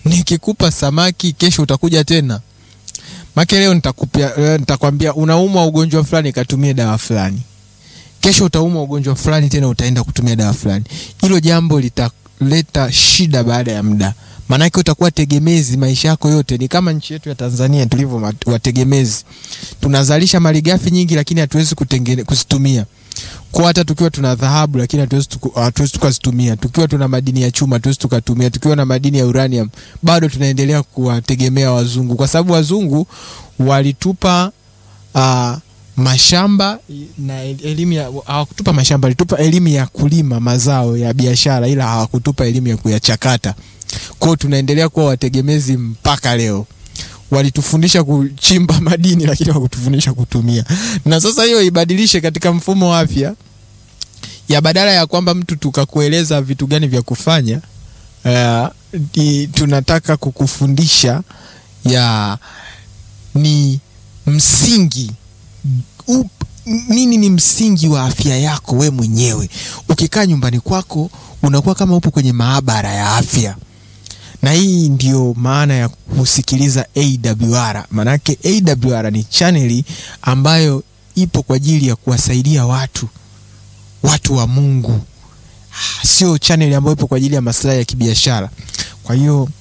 nikikupa samaki kesho utakuja tena make leo nitakupia eh, nitakwambia unaumwa ugonjwa fulani katumie dawa fulani kesho utaumwa ugonjwa fulani tena utaenda kutumia dawa fulani hilo jambo litaleta shida baada ya muda maanake utakuwa tegemezi maisha yako yote ni kama nchi yetu ya tanzania tulivyo mat- wategemezi tunazalisha malighafi nyingi lakini hatuwezi kutengene- kuzitumia kwa hata tukiwa tuna dhahabu lakini hatuwezi tuku- hatuwezi tukazitumia tukiwa tuna madini ya chuma hatuwezi tukatumia tukiwa na madini ya uranium bado tunaendelea kuwategemea wazungu kwa sababu wazungu walitupa uh, mashamba na elimu ya hawakutupa mashamba walitupa elimu ya kulima mazao ya biashara ila hawakutupa elimu ya kuyachakata kwao tunaendelea kuwa wategemezi mpaka leo walitufundisha kuchimba madini lakini hawakutufundisha kutumia na sasa hiyo ibadilishe katika mfumo wa afya ya badala ya kwamba mtu tukakueleza vitu gani vya kufanya uh, i, tunataka kukufundisha ya ni msingi up, nini ni msingi wa afya yako we mwenyewe ukikaa nyumbani kwako unakuwa kama upo kwenye maabara ya afya na hii ndio maana ya kusikiliza awr maanake awr ni chaneli ambayo ipo kwa ajili ya kuwasaidia watu watu wa mungu sio chaneli ambayo ipo kwa ajili ya maslahi ya kibiashara kwa hiyo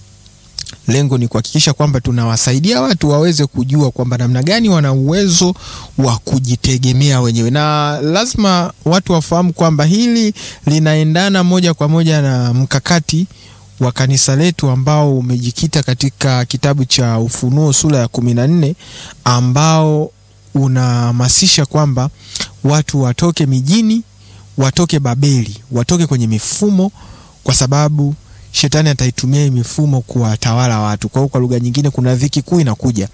lengo ni kuhakikisha kwamba tunawasaidia watu waweze kujua kwamba namna gani wana uwezo wa kujitegemea wenyewe na lazima watu wafahamu kwamba hili linaendana moja kwa moja na mkakati wa kanisa letu ambao umejikita katika kitabu cha ufunuo sura ya kumi na nne ambao unahamasisha kwamba watu watoke mijini watoke babeli watoke kwenye mifumo kwa sababu shetani ataitumia hii mifumo kuwatawala watu kwa hiyo kwa lugha nyingine kuna dhiki kuu inakuja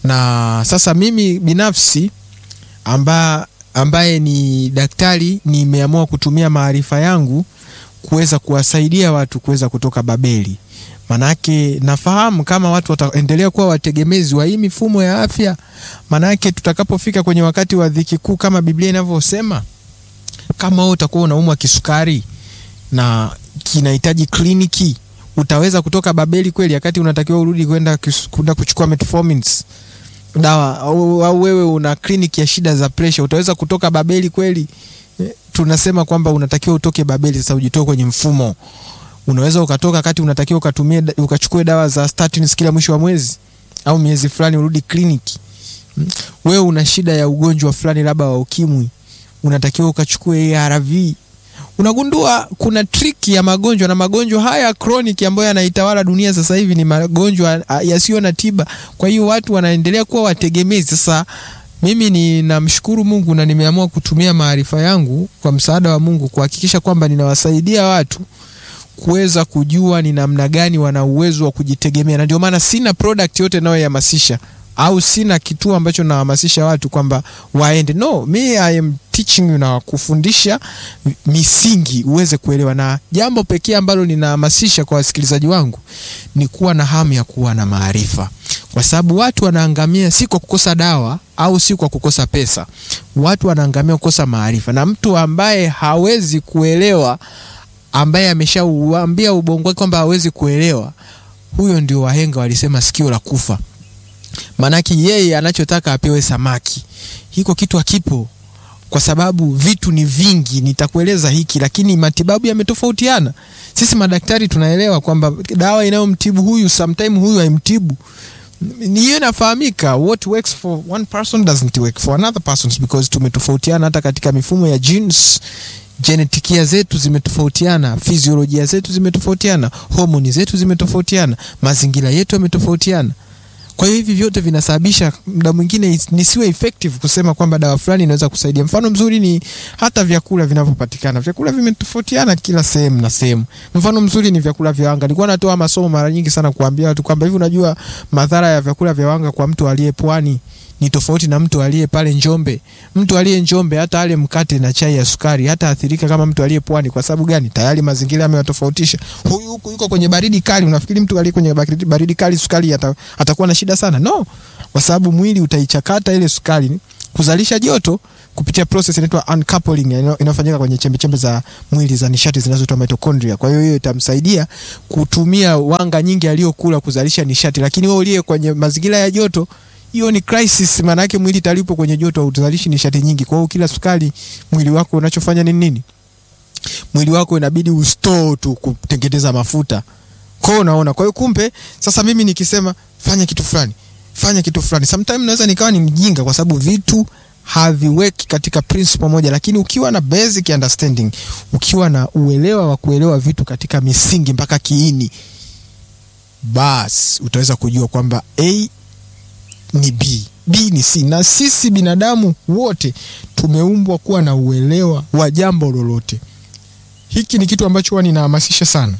na sasa mimi binafsi amba, ambaye ni daktari nimeamua kutumia maarifa yangu kuweza kuwasaidia watu kuweza kutoka babeli manake nafahamu kama watu wataendelea kuwa wategemezi wa hii mifumo ya afya manake tutakapofika kwenye wakati wa dhiki kuu kama biblia inavyosema kama wewe utakuwa unaumwa kisukari na kinahitaji kliniki utaweza kutoka babeli kweli wakati unatakiwa urudi kwenda kus- kwenda kuchukua metformins dawa au, au wewe una kliniki ya shida za presha utaweza kutoka babeli kweli Eh, tunasema kwamba unatakiwa utoke babeli sasa ujitoe kwenye mfumo unaweza ukatoka wakati unatakiwa ukatumie da- ukachukue dawa za statins kila mwisho wa mwezi au miezi fulani urudi kliniki Mm. wewe una shida ya ugonjwa fulani labda wa ukimwi unatakiwa ukachukue arv unagundua kuna triki ya magonjwa na magonjwa haya chronic ambayo yanaitawala dunia sasa hivi ni magonjwa ah, yasiyo na tiba kwa hiyo watu wanaendelea kuwa wategemezi sasa mimi ninamshukuru mungu na nimeamua kutumia maarifa yangu kwa msaada wa mungu kuhakikisha kwamba ninawasaidia watu kuweza kujua ni namna gani wana uwezo wa kujitegemea na ndio maana sina product yote nayohamasisha au sina kituo ambacho nahamasisha watu kwamba waende no me I am teaching you na kufundisha misingi uweze kuelewa na jambo pekee ambalo ninahamasisha kwa wasikilizaji wangu ni kuwa na hamu ya kuwa na maarifa kwa sababu watu wanaangamia si kwa kukosa dawa au si kwa kukosa pesa watu wanaangamia kukosa maarifa na mtu ambaye hawezi kuelewa ambaye ameshauambia ubongo wake kwamba hawezi kuelewa huyo ndio wahenga walisema sikio la kufa maanake yeye anachotaka apewe samaki hiko kitu hakipo kwa sababu vitu ni vingi nitakueleza hiki lakini matibabu yametofautiana sisi madaktari tunaelewa kwamba dawa inayomtibu huyu sometime huyu haimtibu Ni hiyo inafahamika what works for one person doesn't work for another person because tumetofautiana hata katika mifumo ya genes genetikia zetu zimetofautiana fiziolojia zetu zimetofautiana homoni zetu zimetofautiana mazingira yetu yametofautiana kwa hiyo hivi vyote vinasababisha muda mwingine is- nisiwe effective kusema kwamba dawa fulani inaweza kusaidia mfano mzuri ni hata vyakula vinavyopatikana vyakula vimetofautiana kila sehemu na sehemu mfano mzuri ni vyakula vya wanga nilikuwa natoa masomo mara nyingi sana kuambia watu kwamba hivi unajua madhara ya vyakula vya wanga kwa mtu aliye pwani ni tofauti na mtu aliye pale Njombe. Mtu aliye Njombe hata ale mkate na chai ya sukari hata athirika kama mtu aliye pwani. Kwa sababu gani? Tayari mazingira yamewatofautisha. Huyu huku yuko kwenye baridi kali, unafikiri mtu aliye kwenye baridi, baridi kali sukari ata, atakuwa na shida sana? No, kwa sababu mwili utaichakata ile sukari kuzalisha joto kupitia process inaitwa uncoupling ina- inayofanyika kwenye chembechembe za mwili za nishati zinazoitwa mitochondria. Kwa hiyo hiyo itamsaidia kutumia wanga nyingi aliyokula kuzalisha nishati, lakini wewe uliye kwenye mazingira ya joto hiyo ni crisis, maana yake mwili talipo kwenye joto hauzalishi nishati nyingi. Kwa hiyo kila sukari mwili wako unachofanya ni nini? Mwili wako inabidi ustore tu kutengeneza mafuta. Kwa hiyo unaona, kwa hiyo kumbe sasa mimi nikisema fanya kitu fulani, fanya kitu fulani, sometimes naweza nikawa ni mjinga kwa sababu vitu haviweki katika principle moja, lakini ukiwa na basic understanding, ukiwa na uelewa wa kuelewa vitu katika misingi mpaka kiini, bas utaweza kujua kwamba A ni B, B ni C, na sisi binadamu wote tumeumbwa kuwa na uelewa wa jambo lolote. Hiki ni kitu ambacho huwa ninahamasisha sana.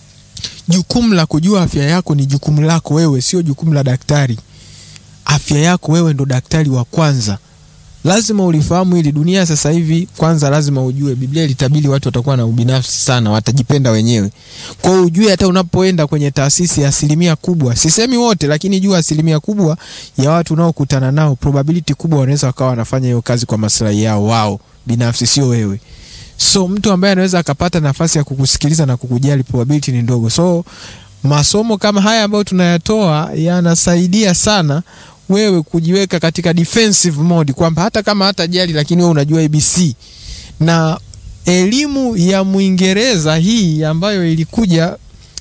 Jukumu la kujua afya yako ni jukumu lako wewe, sio jukumu la daktari. Afya yako wewe ndo daktari wa kwanza. Lazima ulifahamu hili. Dunia sasa hivi, kwanza lazima ujue, Biblia ilitabiri watu watakuwa na ubinafsi sana, watajipenda wenyewe. Kwa hiyo ujue, hata unapoenda kwenye taasisi, asilimia kubwa, sisemi wote, lakini jua asilimia kubwa ya watu unaokutana nao, probability kubwa wanaweza wakawa wanafanya hiyo kazi kwa maslahi yao wao binafsi, sio wewe. So mtu ambaye anaweza akapata nafasi ya kukusikiliza na kukujali, probability ni ndogo. So masomo kama haya ambayo tunayatoa yanasaidia sana wewe kujiweka katika defensive mode, kwamba hata kama hata jali, lakini wewe unajua ABC na elimu ya Mwingereza hii ambayo ilikuja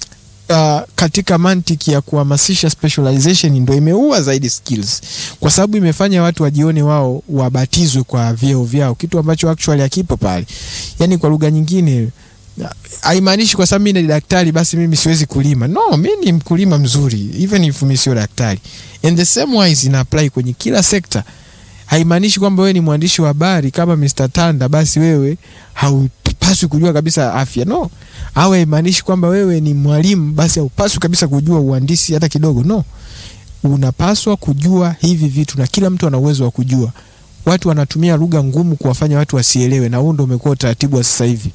uh, katika mantiki ya kuhamasisha specialization ndo imeua zaidi skills, kwa sababu imefanya watu wajione wao wabatizwe kwa vyeo vyao, kitu ambacho actually hakipo pale. Yani kwa lugha nyingine haimaanishi kwa sababu mimi ni daktari basi mimi siwezi kulima. No, mimi ni mkulima mzuri even if mimi sio daktari. And the same wise ina apply kwenye kila sekta. Haimaanishi kwamba wewe ni mwandishi wa habari kama Mr. Tanda basi wewe haupaswi kujua kabisa afya. No. Au haimaanishi kwamba wewe ni mwalimu basi haupaswi kabisa kujua uhandisi hata kidogo. No. Unapaswa kujua hivi vitu na kila mtu ana uwezo wa kujua. Watu wanatumia lugha ngumu kuwafanya watu wasielewe na huo ndio umekuwa utaratibu wa sasa hivi.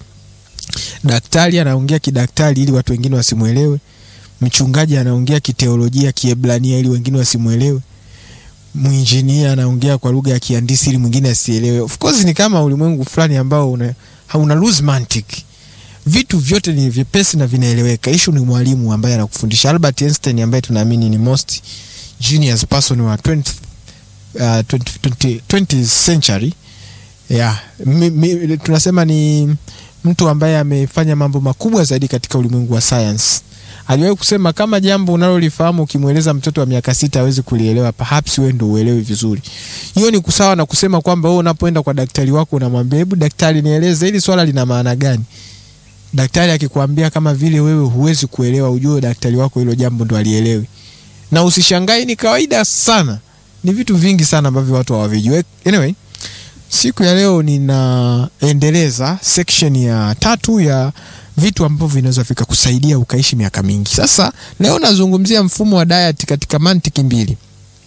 Daktari anaongea kidaktari ili watu wengine wasimwelewe. Mchungaji anaongea kiteolojia Kiebrania ili wengine wasimwelewe. Mwinjinia anaongea kwa lugha ya kihandisi ili mwingine asielewe. Of course ni kama ulimwengu fulani ambao una, hauna lose mantic. Vitu vyote ni vyepesi na vinaeleweka. Ishu ni mwalimu ambaye anakufundisha. Albert Einstein ambaye tunaamini ni most genius person wa 20th, uh, 20, 20, 20th century yeah. Mi, mi, tunasema ni mtu ambaye amefanya mambo makubwa zaidi katika ulimwengu wa science. Aliwahi kusema kama jambo unalolifahamu ukimweleza mtoto wa miaka sita hawezi kulielewa, perhaps wewe ndio uelewi vizuri. Hiyo ni kusawa na kusema kwamba wewe unapoenda kwa daktari wako unamwambia, hebu daktari, nieleze hili swala lina maana gani? Daktari akikwambia kama vile wewe huwezi kuelewa, ujue daktari wako hilo jambo ndo alielewi. Na usishangae, ni kawaida sana, ni vitu vingi sana ambavyo watu hawavijui. Anyway, siku ya leo ninaendeleza section ya tatu ya vitu ambavyo vinaweza vikakusaidia ukaishi miaka mingi. Sasa leo nazungumzia mfumo wa diet katika mantiki mbili,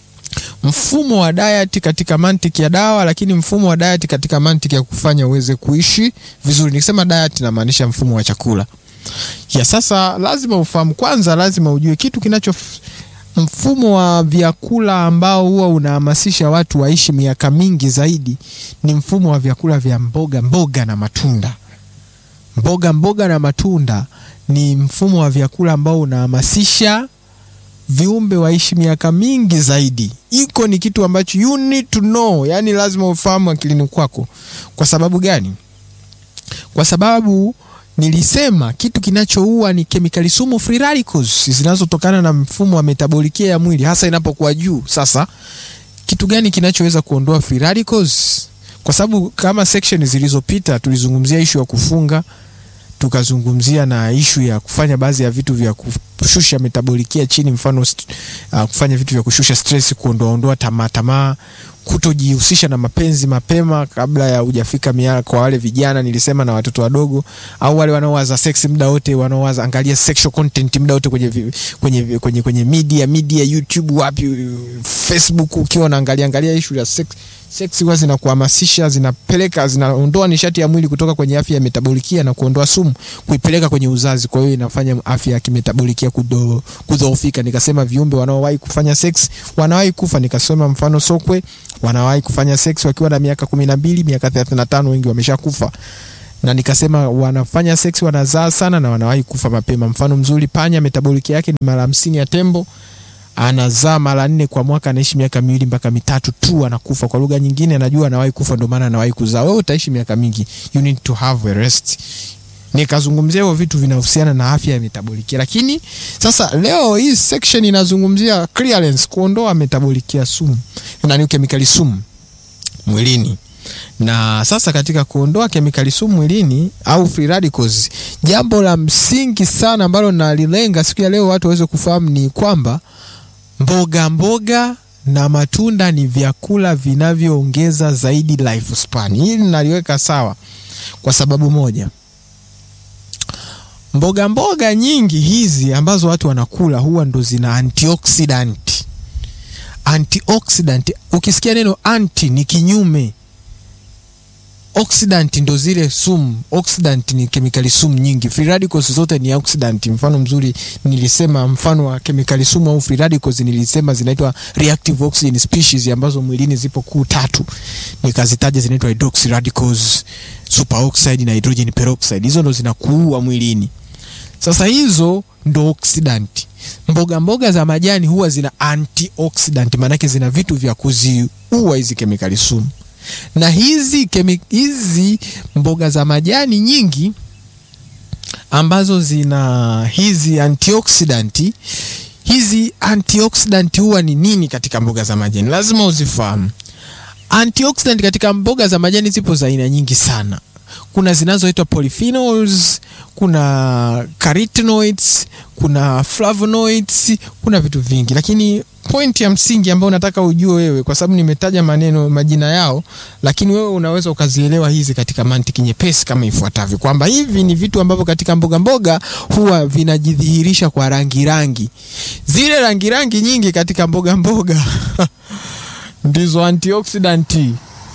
mfumo wa diet katika mantiki ya dawa, lakini mfumo wa diet katika mantiki ya kufanya uweze kuishi vizuri. Nikisema diet namaanisha mfumo wa chakula ya. Sasa lazima ufahamu kwanza, lazima ujue kitu kinacho mfumo wa vyakula ambao huwa unahamasisha watu waishi miaka mingi zaidi ni mfumo wa vyakula vya mboga mboga na matunda. Mboga mboga na matunda ni mfumo wa vyakula ambao unahamasisha viumbe waishi miaka mingi zaidi. Iko ni kitu ambacho you need to know, yani lazima ufahamu akilini kwako. Kwa sababu gani? Kwa sababu nilisema kitu kinachoua ni kemikali sumu free radicals zinazotokana na mfumo wa metabolikia ya mwili hasa inapokuwa juu. Sasa kitu gani kinachoweza kuondoa free radicals? Kwa sababu kama section zilizopita tulizungumzia ishu ya kufunga, tukazungumzia na ishu ya kufanya baadhi ya vitu vya kushusha metabolikia chini, mfano uh, kufanya vitu vya kushusha stress, kuondoa ondoa tamaa tamaa kutojihusisha na mapenzi mapema kabla ya hujafika miaka. Kwa wale vijana nilisema, na watoto wadogo, au wale wanaowaza sex muda wote, wanaowaza angalia sexual content muda wote kwenye, kwenye, kwenye, kwenye media media, YouTube, wapi, Facebook, ukiwa unaangalia angalia issue ya sex sex huwa zinakuhamasisha, zinapeleka, zinaondoa nishati ya mwili kutoka kwenye afya ya metabolikia na kuondoa sumu kuipeleka kwenye uzazi. Kwa hiyo inafanya afya ya kimetabolikia kudhoofika. Nikasema viumbe wanaowahi kufanya sex wanawahi kufa. Nikasema mfano sokwe wanawahi kufanya sex wakiwa na miaka kumi na mbili miaka thelathini na tano wengi wameshakufa na nikasema wanafanya sex wanazaa sana na wanawahi kufa mapema mfano mzuri panya metaboliki yake ni mara hamsini ya tembo anazaa mara nne kwa mwaka anaishi miaka miwili mpaka mitatu tu anakufa kwa lugha nyingine anajua anawahi kufa ndio maana anawahi kuzaa wewe utaishi miaka mingi you need to have a rest nikazungumzia hivyo vitu vinahusiana na afya ya metaboliki lakini sasa leo hii section inazungumzia clearance kuondoa metaboliki ya sumu nani kemikali sumu mwilini na sasa katika kuondoa kemikali sumu mwilini au free radicals jambo la msingi sana ambalo nalilenga siku ya leo watu waweze kufahamu ni kwamba mboga mboga na matunda ni vyakula vinavyoongeza zaidi lifespan hili naliweka sawa kwa sababu moja mboga mboga nyingi hizi ambazo watu wanakula huwa ndo zina antioxidant antioxidant ukisikia neno anti ni kinyume oxidant ndo zile sumu oxidant ni kemikali sumu nyingi free radicals zote ni oxidant mfano mzuri nilisema mfano wa kemikali sumu au free radicals nilisema zinaitwa reactive oxygen species ambazo mwilini zipo kuu tatu nikazitaja zinaitwa hydroxy radicals superoxide na hydrogen peroxide hizo ndo zinakuua mwilini sasa hizo ndo oxidant mboga mboga za majani huwa zina antioxidant maanake zina vitu vya kuziua hizi kemikali sumu na hizi kemi, hizi mboga za majani nyingi ambazo zina hizi antioxidant hizi antioxidant huwa ni nini katika mboga za majani lazima uzifahamu antioxidant katika mboga za majani zipo za aina nyingi sana kuna zinazoitwa polyphenols kuna carotenoids kuna flavonoids kuna vitu vingi lakini pointi ya msingi ambayo nataka ujue wewe kwa sababu nimetaja maneno majina yao lakini wewe unaweza ukazielewa hizi katika mantiki nyepesi kama ifuatavyo kwamba hivi ni vitu ambavyo katika mboga mboga huwa vinajidhihirisha kwa rangi rangi zile rangi rangi nyingi katika mboga mboga ndizo antioxidanti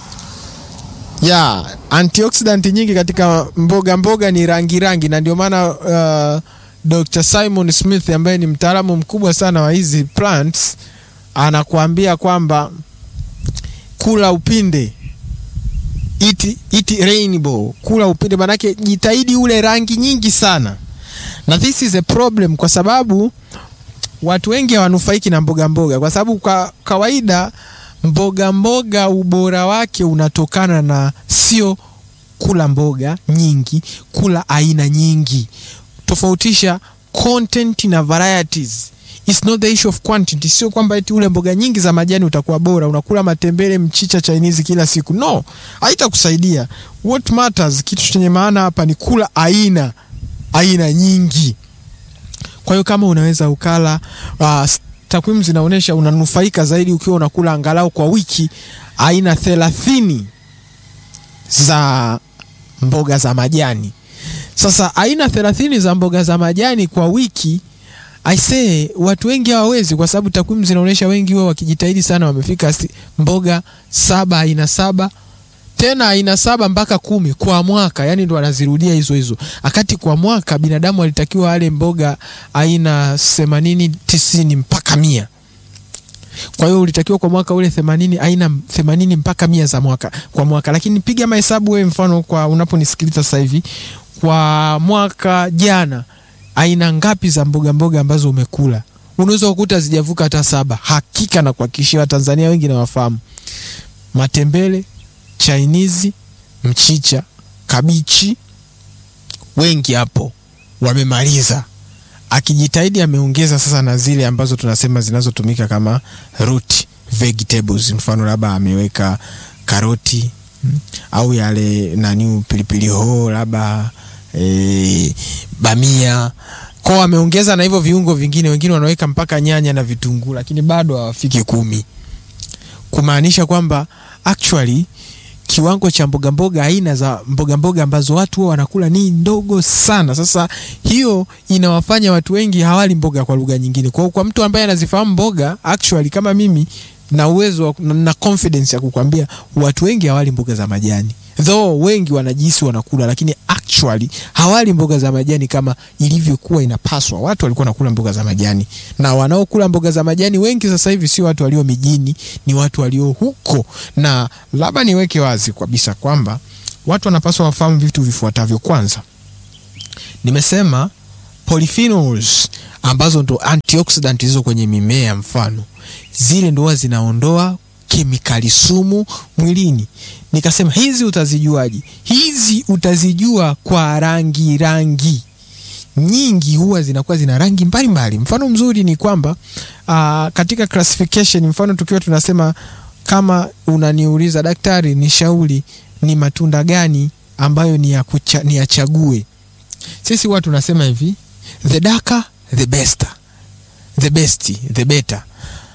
ya antioxidant nyingi katika mboga mboga ni rangi rangi na ndio maana uh, Dr. Simon Smith ambaye ni mtaalamu mkubwa sana wa hizi plants anakuambia kwamba kula upinde iti, iti rainbow kula upinde manake jitahidi ule rangi nyingi sana na this is a problem kwa sababu watu wengi hawanufaiki na mboga mboga kwa sababu kwa kawaida mboga mboga ubora wake unatokana na sio kula mboga nyingi kula aina nyingi tofautisha content na varieties It's not the issue of quantity sio kwamba eti ule mboga nyingi za majani utakuwa bora unakula matembele mchicha chinese kila siku no haitakusaidia what matters kitu chenye maana hapa ni kula aina aina nyingi kwa hiyo kama unaweza ukala uh, takwimu zinaonyesha unanufaika zaidi ukiwa unakula angalau kwa wiki aina thelathini za mboga za majani sasa aina thelathini za mboga za majani kwa wiki aisee watu wengi hawawezi kwa sababu takwimu zinaonyesha wengi huwa wakijitahidi sana wamefika si, mboga saba aina saba tena aina saba mpaka kumi kwa mwaka yani ndo anazirudia hizo hizo akati kwa mwaka binadamu alitakiwa ale mboga aina themanini tisini mpaka mia kwa hiyo ulitakiwa kwa mwaka ule themanini aina themanini mpaka mia za mwaka kwa mwaka lakini piga mahesabu wewe mfano kwa unaponisikiliza sasa hivi kwa mwaka jana aina ngapi za mboga mboga ambazo umekula unaweza kukuta zijavuka hata saba hakika na kuhakikishia watanzania wengi nawafahamu matembele chainizi mchicha kabichi wengi hapo wamemaliza akijitahidi ameongeza sasa na zile ambazo tunasema zinazotumika kama root vegetables mfano labda ameweka karoti mm, au yale nani pilipili hoho labda e, bamia kwao ameongeza na hivyo viungo vingine wengine wanaweka mpaka nyanya na vitunguu lakini bado hawafiki kumi kumaanisha kwamba actually kiwango cha mboga mboga aina za mboga mboga ambazo watu huwa wanakula ni ndogo sana sasa hiyo inawafanya watu wengi hawali mboga kwa lugha nyingine kwa, kwa mtu ambaye anazifahamu mboga actually kama mimi na uwezo na, na confidence ya kukwambia watu wengi hawali mboga za majani though wengi wanajihisi wanakula lakini actually actually hawali mboga za majani kama ilivyokuwa inapaswa. Watu walikuwa nakula mboga za majani, na wanaokula mboga za majani wengi sasa hivi sio watu walio mijini, ni watu walio huko. Na labda niweke wazi kabisa kwamba watu wanapaswa wafahamu vitu vifuatavyo. Kwanza nimesema polyphenols ambazo ndo antioxidant hizo kwenye mimea, mfano zile ndo huwa zinaondoa kemikali sumu mwilini. Nikasema hizi utazijuaje? Hizi utazijua kwa rangi. Rangi nyingi huwa zinakuwa zina rangi mbalimbali. Mfano mzuri ni kwamba uh, katika classification, mfano tukiwa tunasema kama unaniuliza daktari, nishauri ni matunda gani ambayo ni ya kucha, ni yachague, sisi huwa tunasema hivi the darker the best, the best the better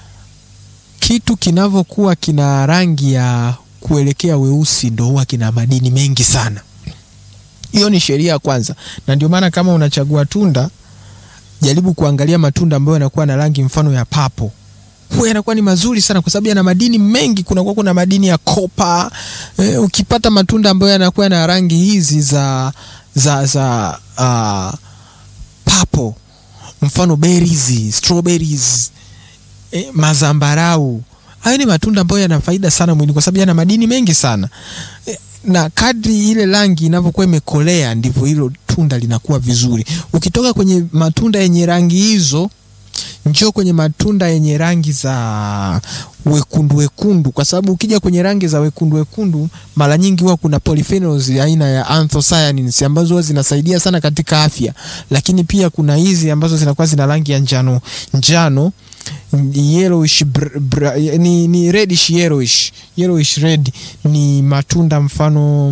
kitu kinavyokuwa kina rangi ya kuelekea weusi ndo huwa kina madini mengi sana. Hiyo ni sheria ya kwanza, na ndio maana kama unachagua tunda, jaribu kuangalia matunda ambayo yanakuwa na rangi mfano ya papo, huwa yanakuwa ni mazuri sana, kwa sababu yana madini mengi. Kunakuwa kuna madini ya kopa. E, ukipata matunda ambayo yanakuwa na rangi hizi za za za uh, papo, mfano berries, strawberries E, mazambarau hayo ni matunda ambayo yana faida sana mwilini kwa sababu yana madini mengi sana e, na kadri ile rangi inavyokuwa imekolea ndivyo hilo tunda linakuwa vizuri. Ukitoka kwenye matunda yenye rangi hizo, njoo kwenye matunda yenye rangi za wekundu wekundu, kwa sababu ukija kwenye rangi za wekundu wekundu, mara nyingi huwa kuna polyphenols aina ya anthocyanins ambazo huwa zinasaidia sana katika afya, lakini pia kuna hizi ambazo zinakuwa zina rangi ya njano njano yellowish br, br, ni, ni reddish yellowish yellowish red ni matunda mfano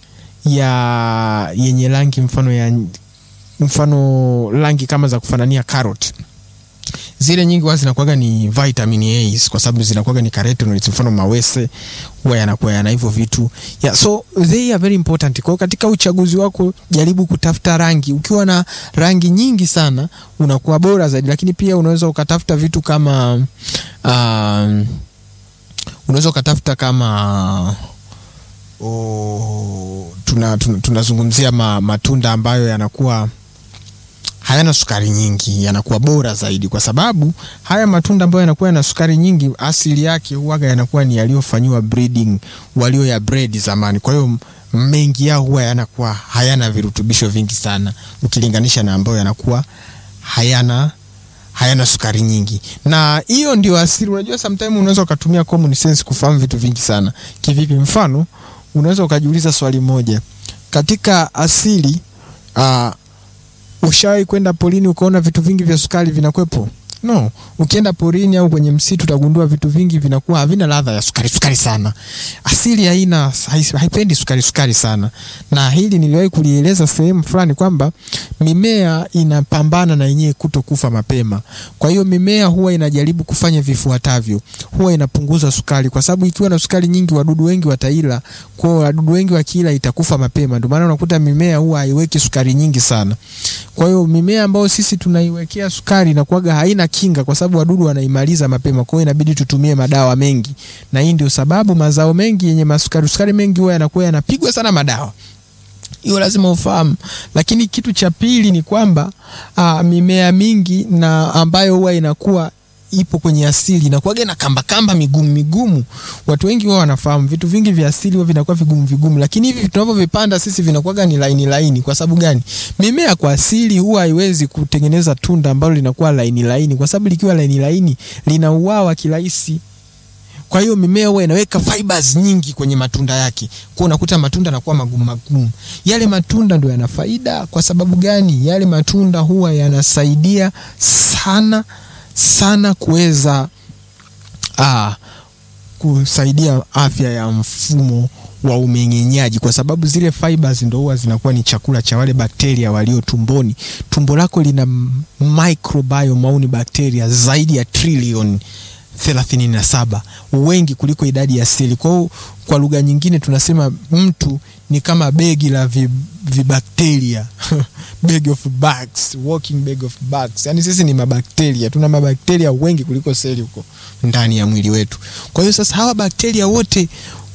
ya yenye rangi mfano ya mfano rangi kama za kufanania carrot zile nyingi huwa zinakuwaga ni vitamin A kwa sababu zinakuwaga ni carotenoids, mfano mawese huwa yanakuwa yana hivyo vitu yeah, so they are very important. Kwa hiyo katika uchaguzi wako jaribu kutafuta rangi. Ukiwa na rangi nyingi sana unakuwa bora zaidi, lakini pia unaweza ukatafuta vitu kama um, unaweza ukatafuta kama oh, tunazungumzia tuna, tuna ma, matunda ambayo yanakuwa hayana sukari nyingi, yanakuwa bora zaidi, kwa sababu haya matunda ambayo yanakuwa yana sukari nyingi, asili yake huwaga yanakuwa ni yaliyofanyiwa breeding, walio ya breed zamani. Kwa hiyo mengi yao huwa yanakuwa hayana virutubisho vingi sana ukilinganisha na ambayo yanakuwa hayana hayana sukari nyingi, na hiyo ndio asili. Unajua, sometimes unaweza ukatumia common sense kufahamu vitu vingi sana. Kivipi? Mfano, unaweza ukajiuliza swali moja katika asili uh, Ushawahi kwenda porini ukaona vitu vingi vya sukari vinakwepo? No. Ukienda porini au kwenye msitu utagundua vitu vingi vinakuwa havina ladha ya sukari sukari sana. Asili haina haipendi sukari sukari sana, na hili niliwahi kulieleza sehemu fulani kwamba mimea inapambana na yenyewe kutokufa mapema. Kwa hiyo mimea huwa inajaribu kufanya vifuatavyo, huwa inapunguza sukari, kwa sababu ikiwa na sukari nyingi wadudu wengi wataila. Kwa hiyo wadudu wengi wakiila itakufa mapema. Ndio maana unakuta mimea huwa haiweki sukari nyingi sana. Kwa hiyo mimea ambayo sisi tunaiwekea sukari inakuwaga haina kinga, kwa sababu wadudu wanaimaliza mapema. Kwa hiyo inabidi tutumie madawa mengi, na hii ndio sababu mazao mengi yenye masukari sukari mengi huwa yanakuwa yanapigwa sana madawa. Hiyo lazima ufahamu. Lakini kitu cha pili ni kwamba aa, mimea mingi na ambayo huwa inakuwa ipo kwenye asili inakuwaga na kamba kamba migumu migumu. Watu wengi wao wanafahamu vitu vingi vya asili huwa vinakuwa vigumu vigumu, lakini hivi tunavyovipanda sisi vinakuwaga ni laini laini. Kwa sababu gani? Mimea kwa asili huwa haiwezi kutengeneza tunda ambalo linakuwa laini laini, kwa sababu likiwa laini laini linauawa kirahisi. Kwa hiyo mimea huwa inaweka fibers nyingi kwenye matunda yake, kwa unakuta matunda yanakuwa magumu magumu. Yale matunda ndio yana faida. Kwa sababu gani? Yale matunda huwa yanasaidia sana sana kuweza ah, kusaidia afya ya mfumo wa umeng'enyaji, kwa sababu zile fibers ndo huwa zinakuwa ni chakula cha wale bakteria walio tumboni. Tumbo lako lina microbiome au ni bakteria zaidi ya trilioni thelathini na saba, wengi kuliko idadi ya seli. Kwa hiyo kwa lugha nyingine tunasema mtu ni kama begi la vibakteria bag of bugs, walking bag of bugs. Yani sisi ni mabakteria, tuna mabakteria wengi kuliko seli huko ndani ya mwili wetu. Kwa hiyo sasa hawa bakteria wote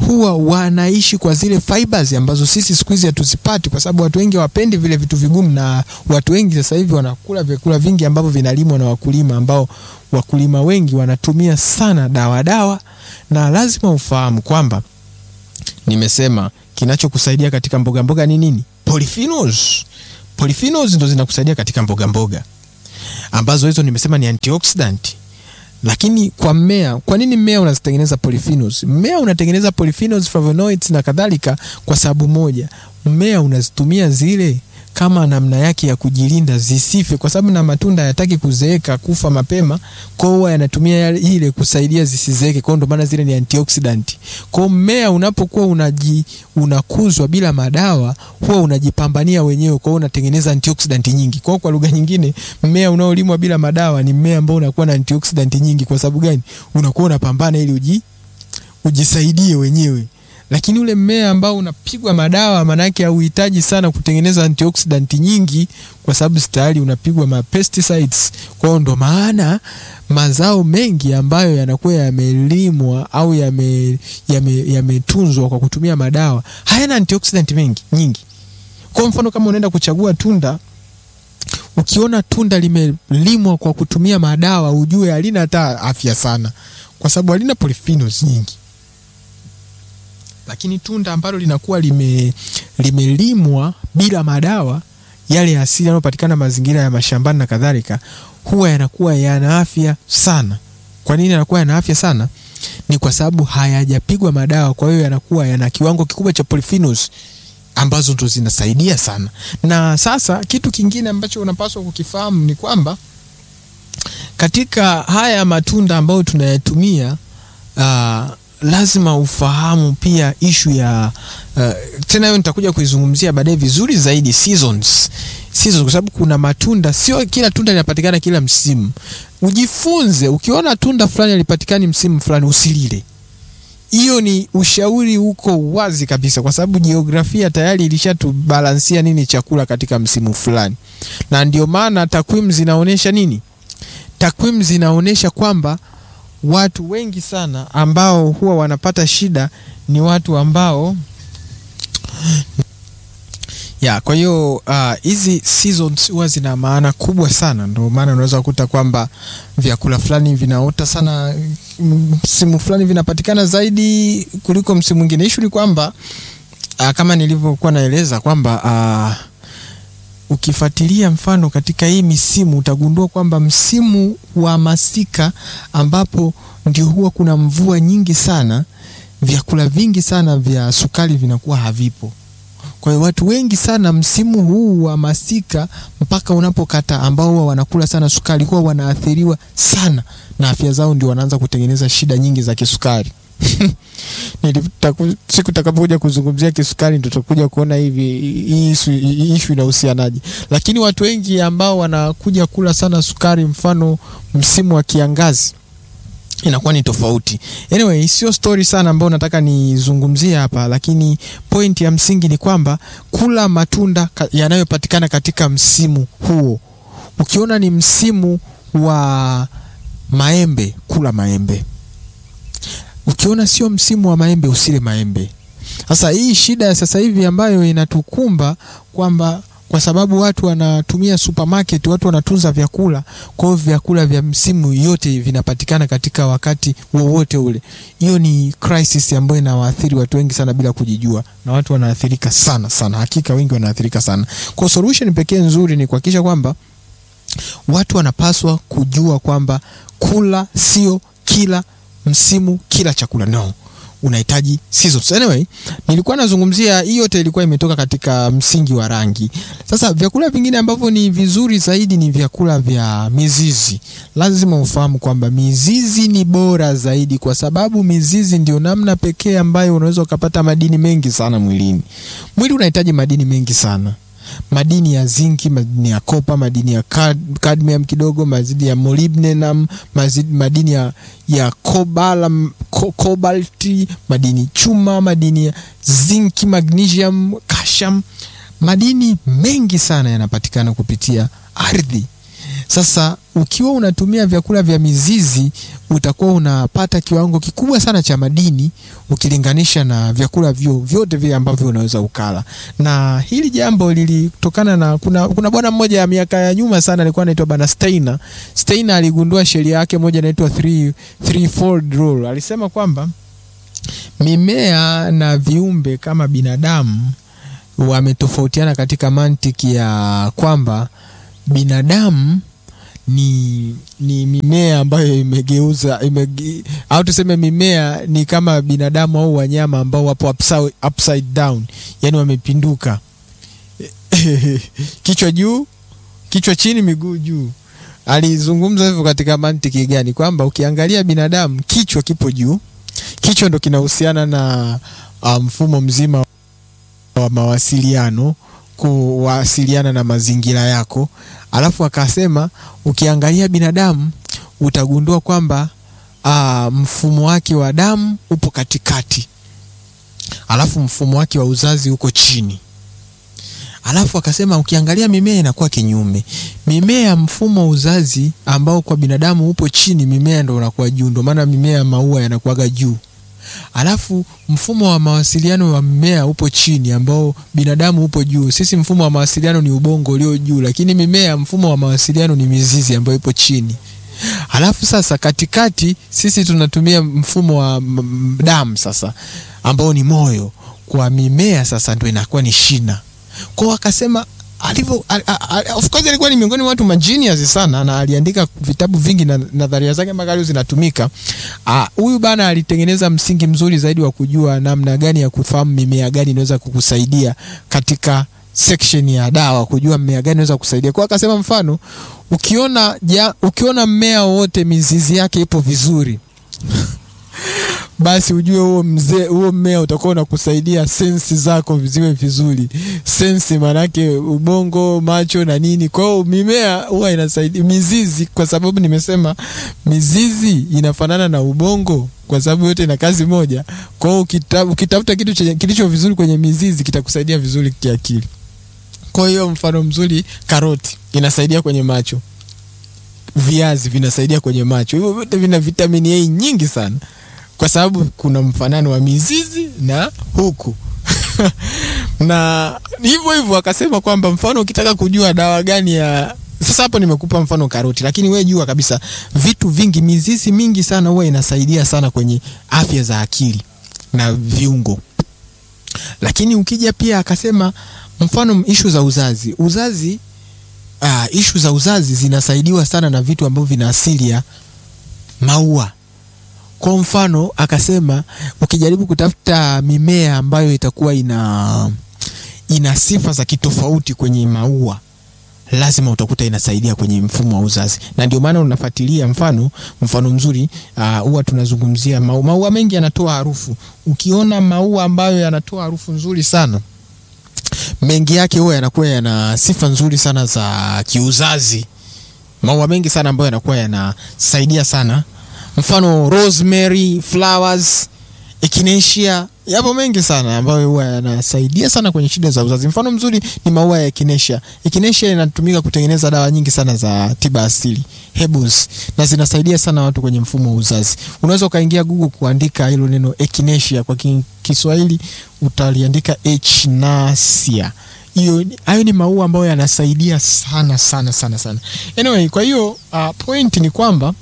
huwa wanaishi kwa zile fibers ambazo sisi siku hizi hatuzipati, kwa sababu watu wengi hawapendi vile vitu vigumu, na watu wengi sasa hivi wanakula vyakula vingi ambavyo vinalimwa na wakulima, ambao wakulima wengi wanatumia sana dawa dawa, na lazima ufahamu kwamba nimesema kinachokusaidia katika mboga mboga ni nini? Polyphenols. Polyphenols ndo zinakusaidia katika mboga mboga ambazo hizo nimesema ni antioxidant lakini kwa mmea, kwa nini mmea unazitengeneza polyphenols? Mmea unatengeneza polyphenols, flavonoids na kadhalika kwa sababu moja, mmea unazitumia zile kama namna yake ya kujilinda zisife, kwa sababu na matunda hayataki kuzeeka, kufa mapema, kwa hiyo yanatumia ile kusaidia zisizeeke. Kwa hiyo ndo maana zile ni antioxidant. Kwa hiyo mmea unapokuwa unaji unakuzwa bila madawa, huwa unajipambania wenyewe, kwa hiyo unatengeneza antioxidant nyingi. Kwa hiyo kwa lugha nyingine, mmea unaolimwa bila madawa ni mmea ambao unakuwa na antioxidant nyingi. Kwa sababu gani? Unakuwa unapambana ili uji ujisaidie wenyewe lakini ule mmea ambao unapigwa madawa, maana yake hauhitaji sana kutengeneza antioxidant nyingi, kwa sababu tayari unapigwa ma pesticides. Kwa hiyo ndo maana mazao mengi ambayo yanakuwa yamelimwa au yametunzwa yame, yame kwa kutumia madawa hayana antioxidant mengi nyingi. Kwa mfano kama unaenda kuchagua tunda, ukiona tunda limelimwa kwa kutumia madawa, ujue halina hata afya sana, kwa sababu halina polyphenols nyingi lakini tunda ambalo linakuwa lime limelimwa bila madawa yale asili yanayopatikana mazingira ya mashambani na kadhalika, huwa yanakuwa yana afya sana. Kwa nini yanakuwa yana afya sana? Ni kwa sababu hayajapigwa madawa, kwa hiyo yanakuwa yana kiwango kikubwa cha polyphenols ambazo ndo zinasaidia sana. Na sasa kitu kingine ambacho unapaswa kukifahamu ni kwamba katika haya matunda ambayo tunayatumia uh, lazima ufahamu pia ishu ya uh, tena hiyo nitakuja kuizungumzia baadaye vizuri zaidi seasons. Seasons kwa sababu kuna matunda, sio kila tunda linapatikana kila msimu. Ujifunze, ukiona tunda fulani halipatikani msimu fulani usilile. Hiyo ni ushauri uko wazi kabisa, kwa sababu jiografia tayari ilishatubalansia nini chakula katika msimu fulani, na ndio maana takwimu zinaonyesha nini? Takwimu zinaonyesha kwamba watu wengi sana ambao huwa wanapata shida ni watu ambao ya kwa hiyo hizi uh, seasons huwa zina maana kubwa sana. Ndio maana unaweza kukuta kwamba vyakula fulani vinaota sana msimu fulani vinapatikana zaidi kuliko msimu mwingine. Ishu ni kwamba uh, kama nilivyokuwa naeleza kwamba uh, ukifuatilia mfano katika hii misimu utagundua kwamba msimu wa masika ambapo ndio huwa kuna mvua nyingi sana, vyakula vingi sana vya sukari vinakuwa havipo. Kwa hiyo watu wengi sana msimu huu wa masika mpaka unapokata, ambao huwa wanakula sana sukari, huwa wanaathiriwa sana na afya zao, ndio wanaanza kutengeneza shida nyingi za kisukari. siku takapokuja kuzungumzia kisukari ndo tutakuja kuona hivi hii ishu inahusianaje, lakini watu wengi ambao wanakuja kula sana sukari, mfano msimu wa kiangazi inakuwa ni tofauti. Anyway, sio story sana ambayo nataka nizungumzie hapa, lakini point ya msingi ni kwamba kula matunda yanayopatikana katika msimu huo. Ukiona ni msimu wa maembe, kula maembe ukiona sio msimu wa maembe usile maembe. Sasa hii shida ya sasa hivi ambayo inatukumba kwamba kwa sababu watu wanatumia supermarket, watu wanatunza vyakula, kwa hiyo vyakula vya msimu yote vinapatikana katika wakati wowote ule. Hiyo ni crisis ambayo inawaathiri watu wengi sana bila kujijua, na watu wanaathirika sana sana, hakika wengi wanaathirika sana. Kwa solution pekee nzuri ni kuhakikisha kwamba watu wanapaswa kujua kwamba kula sio kila msimu kila chakula no, unahitaji seasons. Anyway, nilikuwa nazungumzia hii yote ilikuwa imetoka katika msingi wa rangi. Sasa vyakula vingine ambavyo ni vizuri zaidi ni vyakula vya mizizi. Lazima ufahamu kwamba mizizi ni bora zaidi, kwa sababu mizizi ndio namna pekee ambayo unaweza ukapata madini mengi sana mwilini. Mwili unahitaji madini mengi sana madini ya zinki, madini ya kopa, madini ya cadmium kidogo, madini ya molybdenum, madini ya, ya cobalt, cobalt, madini chuma, madini ya zinki, magnesium, calcium. Madini mengi sana yanapatikana kupitia ardhi. Sasa ukiwa unatumia vyakula vya mizizi utakuwa unapata kiwango kikubwa sana cha madini ukilinganisha na vyakula vyo vyote vile ambavyo unaweza ukala. Na hili jambo lilitokana na kuna, kuna bwana mmoja ya miaka ya nyuma sana alikuwa anaitwa bana Steiner. Steiner aligundua sheria yake moja inaitwa three, threefold rule. Alisema kwamba mimea na viumbe kama binadamu wametofautiana katika mantiki ya kwamba binadamu ni ni mimea ambayo imegeuza imege, au tuseme mimea ni kama binadamu au wanyama ambao wapo upside, upside down, yani wamepinduka kichwa juu, kichwa chini, miguu juu. Alizungumza hivyo katika mantiki gani? Kwamba ukiangalia binadamu kichwa kipo juu, kichwa ndo kinahusiana na mfumo um, mzima wa mawasiliano kuwasiliana na mazingira yako. Alafu akasema ukiangalia binadamu utagundua kwamba aa, mfumo wake wa damu upo katikati, alafu mfumo wake wa uzazi uko chini. Alafu akasema ukiangalia mimea inakuwa kinyume. Mimea mfumo wa uzazi ambao kwa binadamu upo chini, mimea ndo unakuwa juu. Ndo maana mimea ya maua yanakuwaga juu alafu mfumo wa mawasiliano wa mmea upo chini ambao binadamu upo juu. Sisi mfumo wa mawasiliano ni ubongo ulio juu, lakini mimea mfumo wa mawasiliano ni mizizi ambayo ipo chini. Alafu sasa katikati sisi tunatumia mfumo wa damu sasa ambao ni moyo. Kwa mimea sasa ndio inakuwa ni shina. Kwa akasema alivyo of course alikuwa ni miongoni mwa watu magenius sana na aliandika vitabu vingi na nadharia zake mpaka leo zinatumika. Huyu bana alitengeneza msingi mzuri zaidi wa kujua namna gani ya kufahamu mimea gani inaweza kukusaidia katika section ya dawa, kujua mmea gani inaweza kukusaidia. Kwa akasema mfano, ukiona ja, ukiona mmea wote mizizi yake ipo vizuri basi ujue huo mzee huo mmea utakuwa unakusaidia sensi zako ziwe vizuri. Sensi maanake ubongo, macho na nini. Kwa hiyo mimea huwa inasaidia mizizi, kwa sababu nimesema mizizi inafanana na ubongo, kwa sababu yote ina kazi moja. Kwa hiyo ukitafuta kitu kilicho vizuri kwenye mizizi kitakusaidia vizuri kiakili. Kwa hiyo mfano mzuri, karoti inasaidia kwenye macho, viazi vinasaidia kwenye macho. Hivyo vyote vina vitamini A nyingi sana kwa sababu kuna mfanano wa mizizi na huku na hivyo hivyo akasema kwamba mfano ukitaka kujua dawa gani ya sasa, hapo nimekupa mfano karoti, lakini we jua kabisa vitu vingi, mizizi mingi sana huwa inasaidia sana kwenye afya za akili na viungo. Lakini ukija pia akasema mfano ishu za uzazi, uzazi uh, ishu za uzazi zinasaidiwa sana na vitu ambavyo vina asili ya maua kwa mfano akasema ukijaribu kutafuta mimea ambayo itakuwa ina ina sifa za kitofauti kwenye maua lazima utakuta inasaidia kwenye mfumo wa uzazi, na ndio maana unafuatilia. Mfano mfano mzuri huwa uh, tunazungumzia maua. Maua mengi yanatoa harufu. Ukiona maua ambayo yanatoa harufu nzuri sana, mengi yake huwa yanakuwa yana sifa nzuri sana za kiuzazi. Maua mengi sana ambayo yanakuwa yanasaidia sana mfano rosemary, flowers, echinacea, yapo mengi sana ambayo huwa yanasaidia sana kwenye shida za uzazi. Mfano mzuri ni maua ya echinacea. Echinacea inatumika kutengeneza dawa nyingi sana za tiba asili, herbals, na zinasaidia sana watu kwenye mfumo wa uzazi. Unaweza ukaingia Google kuandika hilo neno echinacea kwa Kiswahili utaliandika echinacea. Hiyo hayo ni maua ambayo yanasaidia sana sana sana sana. Anyway, kwa hiyo uh, point ni kwamba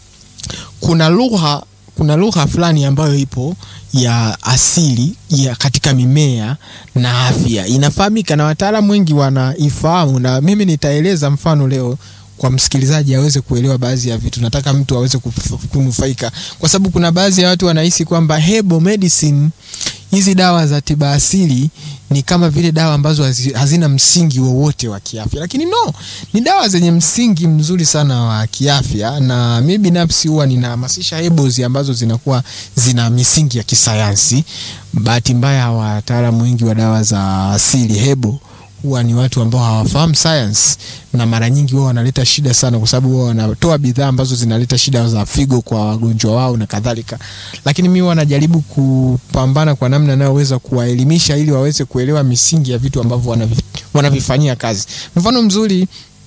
kuna lugha kuna lugha fulani ambayo ipo ya asili ya katika mimea na afya inafahamika na wataalamu wengi wanaifahamu, na mimi nitaeleza mfano leo kwa msikilizaji aweze kuelewa baadhi ya vitu. Nataka mtu aweze kunufaika, kwa sababu kuna baadhi ya watu wanahisi kwamba herbal medicine, hizi dawa za tiba asili ni kama vile dawa ambazo hazina msingi wowote wa kiafya, lakini no, ni dawa zenye msingi mzuri sana wa kiafya, na mimi binafsi huwa ninahamasisha herbals ambazo zinakuwa zina misingi ya kisayansi. Bahati mbaya, wataalamu wengi wa dawa za asili herbal huwa ni watu ambao hawafahamu science na mara nyingi wao wanaleta shida sana, kwa sababu wao wanatoa bidhaa ambazo zinaleta shida za figo kwa wagonjwa wao na kadhalika. Lakini mimi wanajaribu kupambana kwa namna inayoweza kuwaelimisha ili waweze kuelewa misingi ya vitu ambavyo wanavifanyia kazi. Mfano mzuri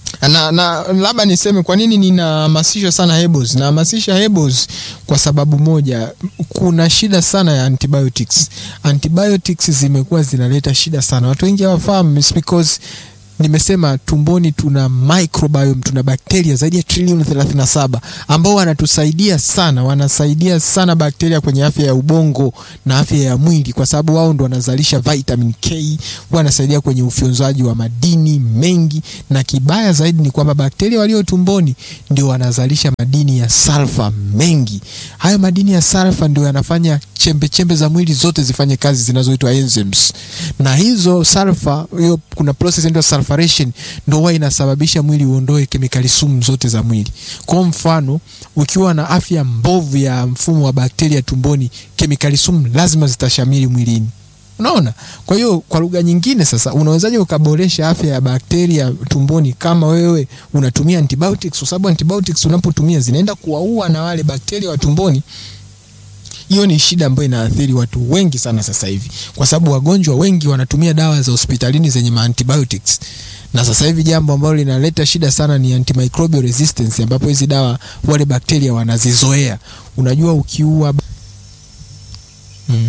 na, na labda niseme kwa nini ninahamasisha sana hebos nahamasisha hebos kwa sababu moja kuna shida sana ya antibiotics antibiotics zimekuwa zinaleta shida sana watu wengi hawafahamu it's because nimesema tumboni tuna microbiome tuna bakteria zaidi ya trilioni 37 ambao wanatusaidia sana wanasaidia sana bakteria kwenye afya ya ubongo na afya ya mwili kwa sababu wao ndo wanazalisha vitamin k wanasaidia kwenye ufyonzaji wa madini mengi na kibaya zaidi ni kwamba bakteria walio tumboni ndio wanazalisha madini ya salfa mengi hayo madini ya salfa ndio yanafanya chembe chembe za mwili zote zifanye kazi zinazoitwa enzymes na hizo sulfa hiyo kuna process inaitwa sulfuration ndio huwa inasababisha mwili uondoe kemikali sumu zote za mwili kwa mfano ukiwa na afya mbovu ya mfumo wa bakteria tumboni kemikali sumu lazima zitashamiri mwilini unaona kwa hiyo kwa lugha nyingine sasa unawezaje ukaboresha afya ya bakteria tumboni kama wewe unatumia antibiotics kwa sababu antibiotics unapotumia zinaenda kuwaua na wale bakteria wa tumboni hiyo ni shida ambayo inaathiri watu wengi sana sasa hivi kwa sababu wagonjwa wengi wanatumia dawa za hospitalini zenye antibiotics na sasa hivi jambo ambalo linaleta shida sana ni antimicrobial resistance ambapo hizi dawa wale bakteria wanazizoea unajua ukiua mm.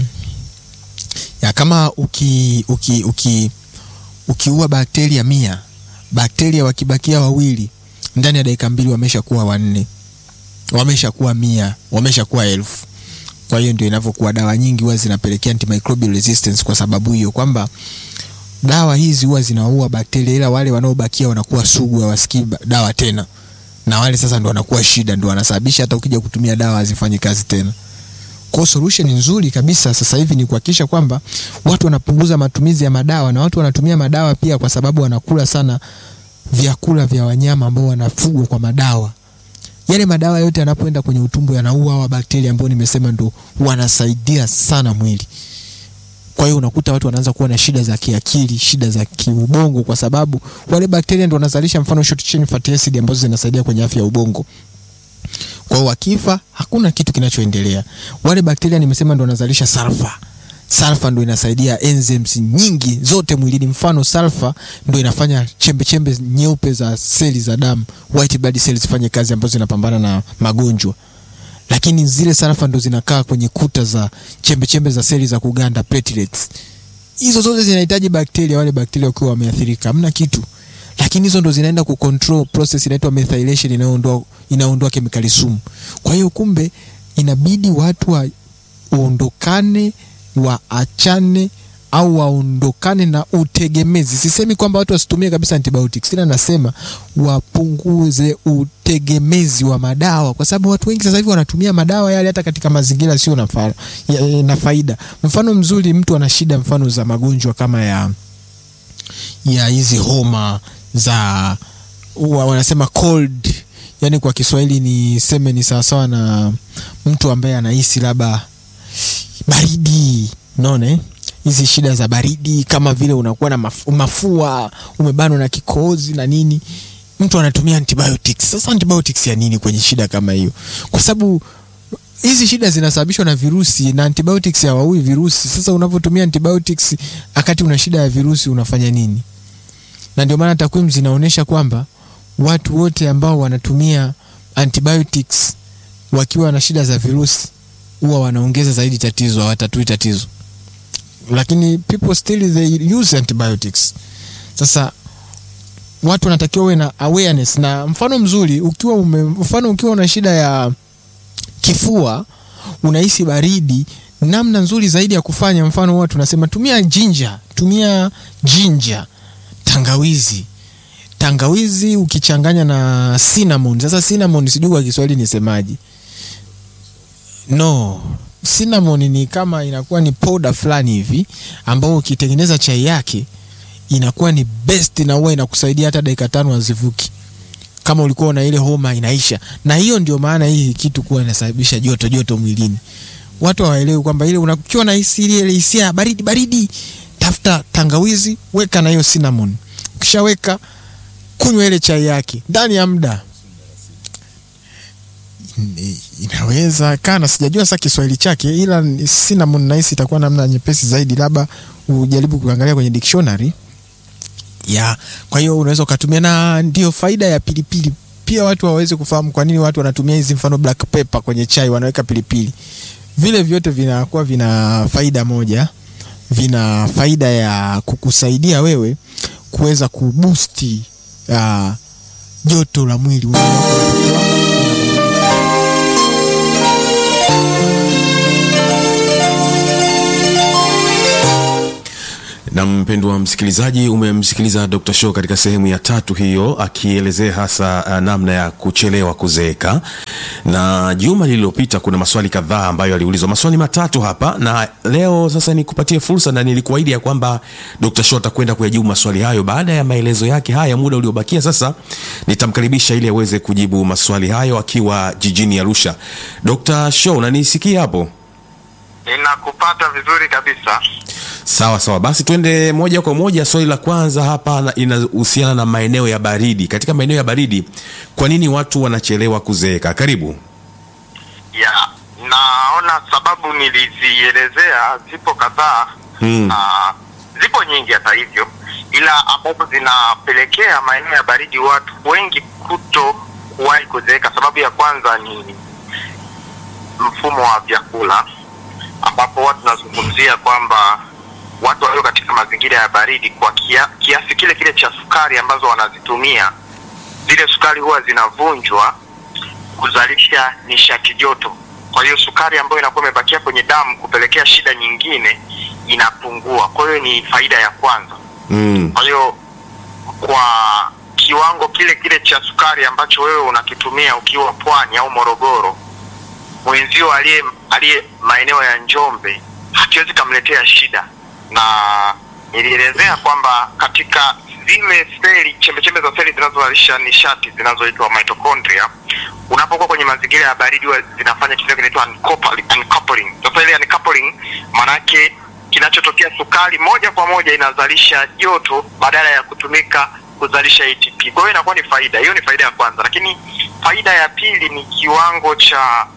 ya kama uki, uki, uki, ukiua bakteria mia bakteria wakibakia wawili ndani ya dakika mbili wameshakuwa wanne wameshakuwa mia wameshakuwa elfu kwa hiyo ndio inavyokuwa dawa nyingi huwa zinapelekea antimicrobial resistance kwa sababu hiyo kwamba dawa hizi huwa zinaua bakteria ila wale wanaobakia wanakuwa sugu hawasikii dawa tena na wale sasa ndo wanakuwa shida ndo wanasababisha hata ukija kutumia dawa hazifanyi kazi tena kwa solution nzuri kabisa sasa hivi ni kuhakikisha kwamba watu wanapunguza matumizi ya madawa na watu wanatumia madawa pia kwa sababu wanakula sana vyakula vya wanyama ambao wanafugwa kwa madawa yale madawa yote yanapoenda kwenye utumbo yanaua hawa bakteria ambao nimesema ndo wanasaidia sana mwili kwa hiyo unakuta watu wanaanza kuwa na shida za kiakili shida za kiubongo kwa sababu wale bakteria ndo wanazalisha mfano short chain fatty acid ambazo zinasaidia kwenye afya ya ubongo kwa hiyo wakifa hakuna kitu kinachoendelea wale bakteria nimesema ndo wanazalisha sulfa sulfa ndo inasaidia enzymes nyingi zote mwilini mfano sulfa ndo inafanya chembe chembe nyeupe za seli za damu white blood cells zifanye kazi ambazo zinapambana na magonjwa lakini zile sulfa ndo zinakaa kwenye kuta za chembe chembe za seli za kuganda platelets hizo zote zinahitaji bakteria wale bakteria wakiwa wameathirika hamna kitu lakini hizo ndo zinaenda kucontrol process inaitwa methylation inayoondoa inaondoa kemikali sumu kwa hiyo kumbe inabidi watu waondokane waachane au waondokane na utegemezi sisemi kwamba watu wasitumie kabisa antibiotics ila nasema wapunguze utegemezi wa madawa kwa sababu watu wengi sasa hivi wanatumia madawa yale hata katika mazingira sio na, fa ya, na faida mfano mzuri mtu ana shida mfano za magonjwa kama ya ya hizi homa za wa, wanasema cold yani kwa kiswahili ni seme ni sawasawa na mtu ambaye anahisi labda baridi unaona hizi shida za baridi kama vile unakuwa na maf mafua umebanwa na kikohozi na nini mtu anatumia antibiotics sasa antibiotics ya nini kwenye shida kama hiyo kwa sababu hizi shida zinasababishwa na virusi na antibiotics hawaui virusi sasa unavyotumia antibiotics wakati una shida ya virusi unafanya nini na ndio maana takwimu zinaonyesha kwamba watu wote ambao wanatumia antibiotics wakiwa na shida za virusi huwa wanaongeza zaidi tatizo hawatatui tatizo lakini people still they use antibiotics sasa watu wanatakiwa uwe na awareness na mfano mzuri ukiwa ume, mfano ukiwa una shida ya kifua unahisi baridi namna nzuri zaidi ya kufanya mfano huwa tunasema tumia jinja tumia jinja tangawizi tangawizi ukichanganya na cinnamon sasa cinnamon sijui kwa kiswahili nisemaje no cinnamon ni kama inakuwa ni powder fulani hivi ambao ukitengeneza chai yake inakuwa ni best na huwa inakusaidia hata dakika tano hazivuki kama ulikuwa na ile homa inaisha na hiyo ndio maana hii kitu kuwa inasababisha joto joto mwilini watu hawaelewi kwamba ile unakiwa na hisi ile hisia ya baridi baridi tafuta tangawizi weka na hiyo cinnamon ukishaweka kunywa ile chai yake ndani ya muda inaweza kana sijajua sasa kiswahili chake ila cinnamon nahisi itakuwa namna nyepesi zaidi labda ujaribu kuangalia kwenye dictionary ya kwa hiyo unaweza ukatumia na ndio faida ya pilipili pia watu waweze kufahamu kwa nini watu wanatumia hizi mfano black pepper kwenye chai wanaweka pilipili vile vyote vinakuwa vina faida moja vina faida ya kukusaidia wewe kuweza kubusti uh, joto la mwili na mpendwa msikilizaji umemsikiliza dr show katika sehemu ya tatu hiyo akielezea hasa uh, namna ya kuchelewa kuzeeka na juma lililopita kuna maswali kadhaa ambayo aliulizwa maswali matatu hapa na leo sasa nikupatie fursa na nilikuahidi ya kwamba dr show atakwenda kuyajibu maswali hayo baada ya maelezo yake haya muda uliobakia sasa nitamkaribisha ili aweze kujibu maswali hayo akiwa jijini arusha dr show unanisikia hapo Ninakupata vizuri kabisa. Sawa sawa, basi twende moja kwa moja. Swali la kwanza hapa na- inahusiana na maeneo ya baridi. Katika maeneo ya baridi, kwa nini watu wanachelewa kuzeeka? Karibu. Ya, naona sababu nilizielezea zipo kadhaa Hmm. na zipo nyingi hata hivyo, ila ambazo zinapelekea maeneo ya baridi watu wengi kuto kuwahi kuzeeka. Sababu ya kwanza ni mfumo wa vyakula, ambapo watu tunazungumzia kwamba watu walio katika mazingira ya baridi kwa kia, kiasi kile kile cha sukari ambazo wanazitumia, zile sukari huwa zinavunjwa kuzalisha nishati joto. Kwa hiyo sukari ambayo inakuwa imebakia kwenye damu kupelekea shida nyingine inapungua. Kwa hiyo ni faida ya kwanza. Mm. Kwa hiyo kwa kiwango kile kile cha sukari ambacho wewe unakitumia ukiwa Pwani au Morogoro, mwenzio aliye aliye maeneo ya Njombe hakiwezi kamletea shida, na nilielezea kwamba katika zile seli chembechembe za seli zinazozalisha nishati zinazoitwa mitochondria, unapokuwa kwenye mazingira ya baridi huwa zinafanya kitu kinaitwa uncoupling. uncoupling. Sasa ile uncoupling maanake kinachotokea sukari moja kwa moja inazalisha joto badala ya kutumika kuzalisha ATP. Kwa hiyo inakuwa ni faida. Hiyo ni faida ya kwanza, lakini faida ya pili ni kiwango cha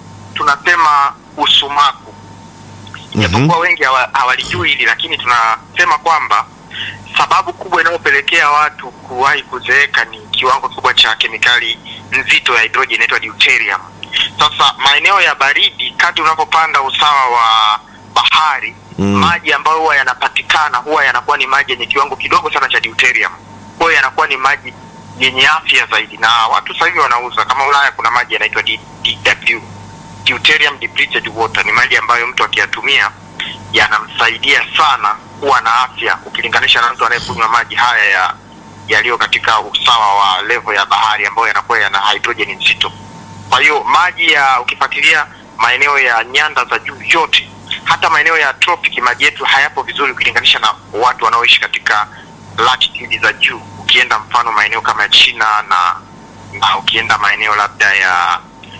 tunasema usumaku japokuwa wengi hawa- hawalijui hili lakini tunasema kwamba sababu kubwa inayopelekea watu kuwahi kuzeeka ni kiwango kikubwa cha kemikali nzito ya hidrojeni inaitwa deuterium sasa maeneo ya baridi kadri unavyopanda usawa wa bahari Mm. maji ambayo huwa yanapatikana huwa yanakuwa ni maji yenye kiwango kidogo sana cha deuterium kwa hiyo yanakuwa ni maji yenye afya zaidi na watu sasa hivi wanauza kama ulaya kuna maji yanaitwa D- DW deuterium depleted water ni maji ambayo mtu akiyatumia yanamsaidia sana kuwa na afya ukilinganisha na mtu anayekunywa maji haya ya yaliyo katika usawa wa level ya bahari ambayo yanakuwa yana hydrogen nzito kwa hiyo maji ya ukifuatilia maeneo ya nyanda za juu yote hata maeneo ya tropic maji yetu hayapo vizuri ukilinganisha na watu wanaoishi katika latitude za juu ukienda mfano maeneo kama ya china na na ukienda maeneo labda ya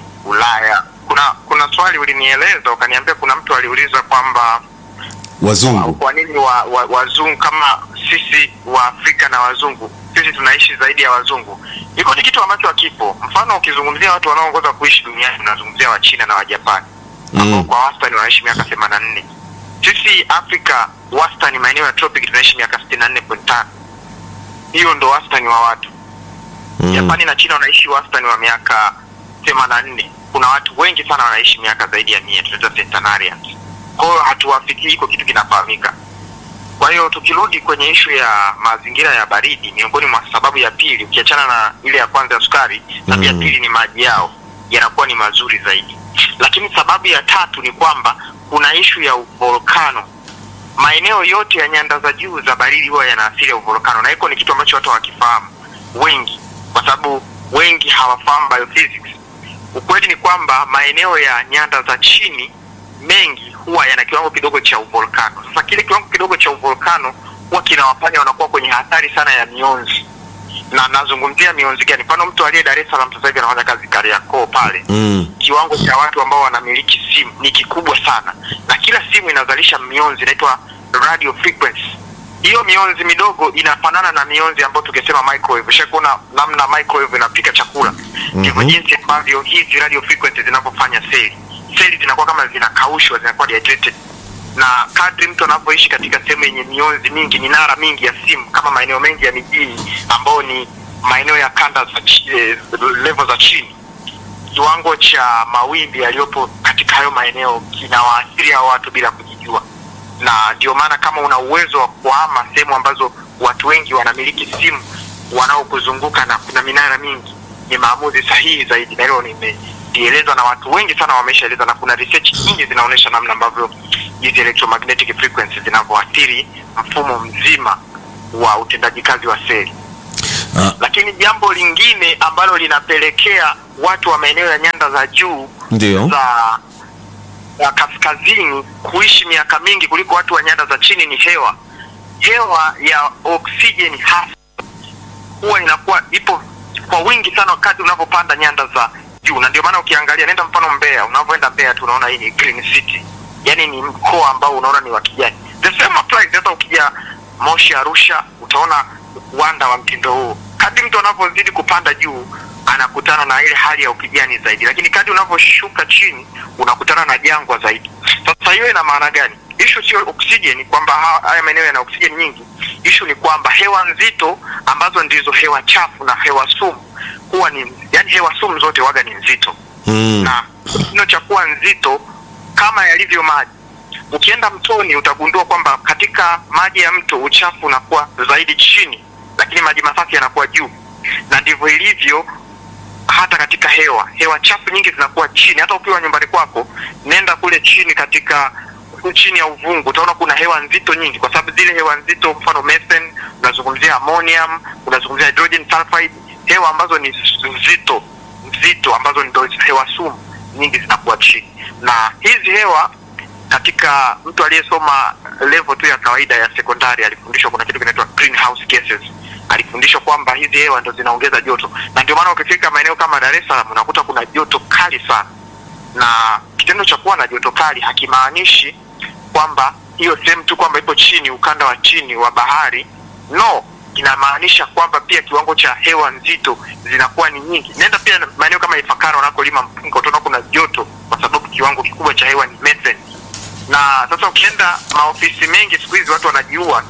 ulaya kuna kuna swali ulinieleza ukaniambia kuna mtu aliuliza kwamba Wazungu. kwa nini wa, wa, wazungu kama sisi wa Afrika na wazungu sisi tunaishi zaidi ya wazungu. Iko ni kitu ambacho hakipo. Mfano, ukizungumzia watu wanaoongoza kuishi duniani unazungumzia wa China na wa Japani ambao Mm. kwa wastani wanaishi miaka 84. Sisi Afrika wastani maeneo ya tropic tunaishi miaka 64.5. Hiyo ndo wastani wa watu. Mm. Japani na China wanaishi wastani wa miaka 84. Kuna watu wengi sana wanaishi miaka zaidi ya 100, tunaita centenarians. Kwa hiyo hatuwafikii, iko kitu kinafahamika. Kwa hiyo tukirudi kwenye ishu ya mazingira ya baridi, miongoni mwa sababu ya pili, ukiachana na ile ya kwanza ya sukari, sababu ya Mm. pili ni maji yao yanakuwa ni mazuri zaidi. Lakini sababu ya tatu ni kwamba kuna ishu ya volkano. Maeneo yote ya nyanda za juu za baridi huwa yana asili ya uvolkano, na hiko ni kitu ambacho watu hawakifahamu wengi, kwa sababu wengi hawafahamu biophysics. Ukweli ni kwamba maeneo ya nyanda za chini mengi huwa yana kiwango kidogo cha uvolkano. Sasa kile kiwango kidogo cha uvolkano huwa kinawafanya wanakuwa kwenye hatari sana ya mionzi, na nazungumzia mionzi gani? Mfano, mtu aliye Dar es Salaam sasa hivi anafanya kazi Kariakoo pale Mm. kiwango cha watu ambao wanamiliki simu ni kikubwa sana, na kila simu inazalisha mionzi inaitwa radio frequency. Hiyo mionzi midogo inafanana na mionzi ambayo tukisema microwave. Ushakuona namna microwave inapika chakula, ndivyo Mhm. jinsi ambavyo hizi radio frequency zinavyofanya seli. Seli zinakuwa kama zinakaushwa, zinakuwa dehydrated. na kadri mtu anavyoishi katika sehemu yenye mionzi mingi minara mingi ya simu kama maeneo mengi ya mijini ambayo ni maeneo ya kanda za chi- eh, level za chini kiwango cha mawimbi yaliyopo katika hayo maeneo kinawaathiri hao watu bila kujijua na ndio maana kama una uwezo wa kuhama sehemu ambazo watu wengi wanamiliki simu wanaokuzunguka na kuna minara mingi ni maamuzi sahihi zaidi na hilo nimelielezwa na watu wengi sana wameshaeleza na kuna research nyingi zinaonyesha namna ambavyo hizi electromagnetic frequency zinavyoathiri mfumo mzima wa utendaji kazi wa seli Ah, lakini jambo lingine ambalo linapelekea watu wa maeneo ya nyanda za juu ndio za za kaskazini kuishi miaka mingi kuliko watu wa nyanda za chini ni hewa hewa ya oksijeni hasa huwa inakuwa ipo kwa wingi sana wakati unavyopanda nyanda za juu na ndio maana ukiangalia nenda mfano mbeya unavyoenda mbeya tu unaona hii ni green city yaani ni mkoa ambao unaona ni wa kijani the same applies hata ukija moshi arusha utaona uwanda wa mtindo huo kadri mtu anavyozidi kupanda juu anakutana na ile hali ya ukijani zaidi lakini kadri unavyoshuka chini unakutana na jangwa zaidi sasa hiyo ina maana gani ishu sio oksijeni kwamba ha- haya maeneo yana oksijeni nyingi ishu ni kwamba hewa nzito ambazo ndizo hewa chafu na hewa sumu huwa ni yani hewa sumu zote waga ni nzito mm. na kino cha kuwa nzito kama yalivyo maji ukienda mtoni utagundua kwamba katika maji ya mto uchafu unakuwa zaidi chini lakini maji masafi yanakuwa juu na ndivyo ilivyo hata katika hewa hewa chafu nyingi zinakuwa chini hata ukiwa nyumbani kwako nenda kule chini katika chini ya uvungu utaona kuna hewa nzito nyingi kwa sababu zile hewa nzito mfano methane unazungumzia ammonium unazungumzia hydrogen sulfide hewa ambazo ni nzito nzito ambazo ndo hewa sumu nyingi zinakuwa chini na hizi hewa katika mtu aliyesoma level tu ya kawaida ya sekondari alifundishwa kuna kitu kinaitwa greenhouse gases alifundishwa kwamba hizi hewa ndo zinaongeza joto na ndio maana ukifika maeneo kama dar es salaam unakuta kuna joto kali sana na kitendo cha kuwa na joto kali hakimaanishi kwamba hiyo sehemu tu kwamba ipo chini ukanda wa chini wa bahari no inamaanisha kwamba pia kiwango cha hewa nzito zinakuwa ni nyingi nenda pia na maeneo kama ifakara wanakolima mpunga utaona kuna joto kwa sababu kiwango kikubwa cha hewa ni methane na sasa ukienda maofisi mengi siku hizi watu wanajiua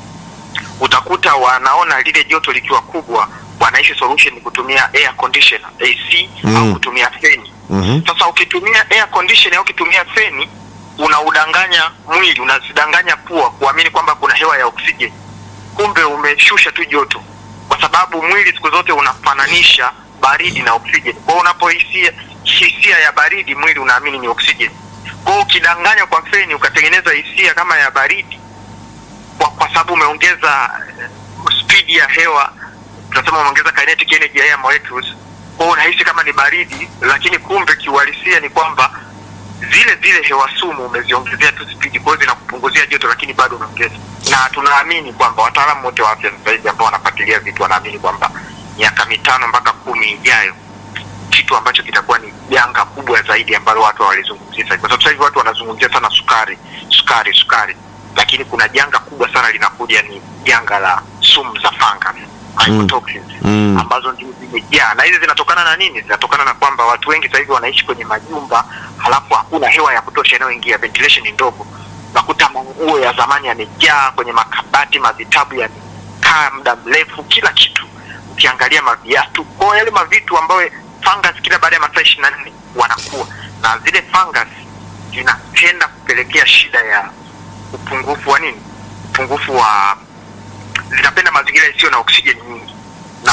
utakuta wanaona lile joto likiwa kubwa wanaishi solution ni kutumia air conditioner ac Mm. au kutumia feni Mhm. sasa ukitumia air conditioner au ukitumia feni unaudanganya mwili unazidanganya pua kuamini kwamba kuna hewa ya oksijeni kumbe umeshusha tu joto kwa sababu mwili siku zote unafananisha baridi na oksijeni kwao unapohisia hisia ya baridi mwili unaamini ni oksijeni kwao ukidanganya kwa feni ukatengeneza hisia kama ya baridi kwa, kwa sababu umeongeza eh, speed ya hewa tunasema umeongeza kinetic energy ya air molecules kwao unahisi kama ni baridi lakini kumbe kiuhalisia ni kwamba zile zile hewa sumu umeziongezea tu spidi kwa hiyo zinakupunguzia joto lakini bado unaongeza na tunaamini kwamba wataalamu wote wa afya sasa hivi ambao wanafuatilia vitu wanaamini kwamba miaka mitano mpaka kumi ijayo kitu ambacho kitakuwa ni janga kubwa zaidi ambalo watu hawalizungumzia sasa hivi. kwa sababu sasa hivi watu wanazungumzia sana sukari sukari sukari lakini kuna janga kubwa sana linakuja ni janga la sumu za fungus mycotoxins Mm. ambazo ndio zimejaa na hizi zinatokana na nini zinatokana na kwamba watu wengi sasa hivi wanaishi kwenye majumba halafu hakuna hewa ya kutosha inayoingia ventilation ni ndogo unakuta manguo ya zamani yamejaa kwenye makabati mavitabu yamekaa muda mrefu kila kitu ukiangalia maviatu kwa yale mavitu ambayo fungus kila baada ya masaa ishiri na nne wanakuwa na zile fungus zinatenda kupelekea shida ya upungufu wa nini upungufu wa zinapenda mazingira isiyo na oksijeni nyingi na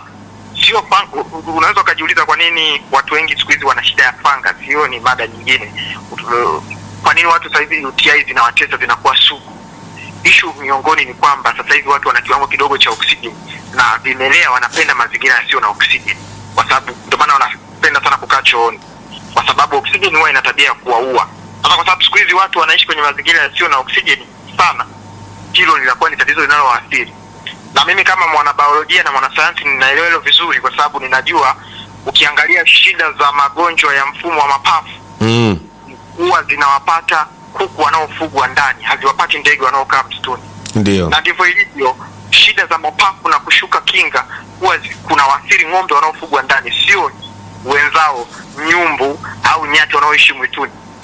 sio fun- u- u- unaweza ukajiuliza kwa nini watu wengi siku hizi wana shida ya fungus hiyo ni mada nyingine Ut- kwa nini watu sasa hivi UTI zinawatesa zinakuwa sugu ishu miongoni ni kwamba sasa hivi watu wana kiwango kidogo cha oksijeni na vimelea wanapenda mazingira yasiyo na oksijeni kwa sababu ndio maana wanapenda sana kukaa chooni kwa sababu oksijeni huwa ina tabia ya kuwaua sasa kwa sababu siku hizi watu wanaishi kwenye mazingira yasiyo na oksijeni sana hilo linakuwa ni tatizo linalowaathiri na mimi kama mwanabiolojia na mwanasayansi ninaelewa hilo vizuri kwa sababu ninajua ukiangalia shida za magonjwa ya mfumo wa mapafu Mm. huwa zinawapata kuku wanaofugwa ndani haziwapati ndege wanaokaa msituni Ndio. na ndivyo ilivyo shida za mapafu na kushuka kinga huwa zi- kuna waathiri ng'ombe wanaofugwa ndani sio wenzao nyumbu au nyati wanaoishi mwituni kwa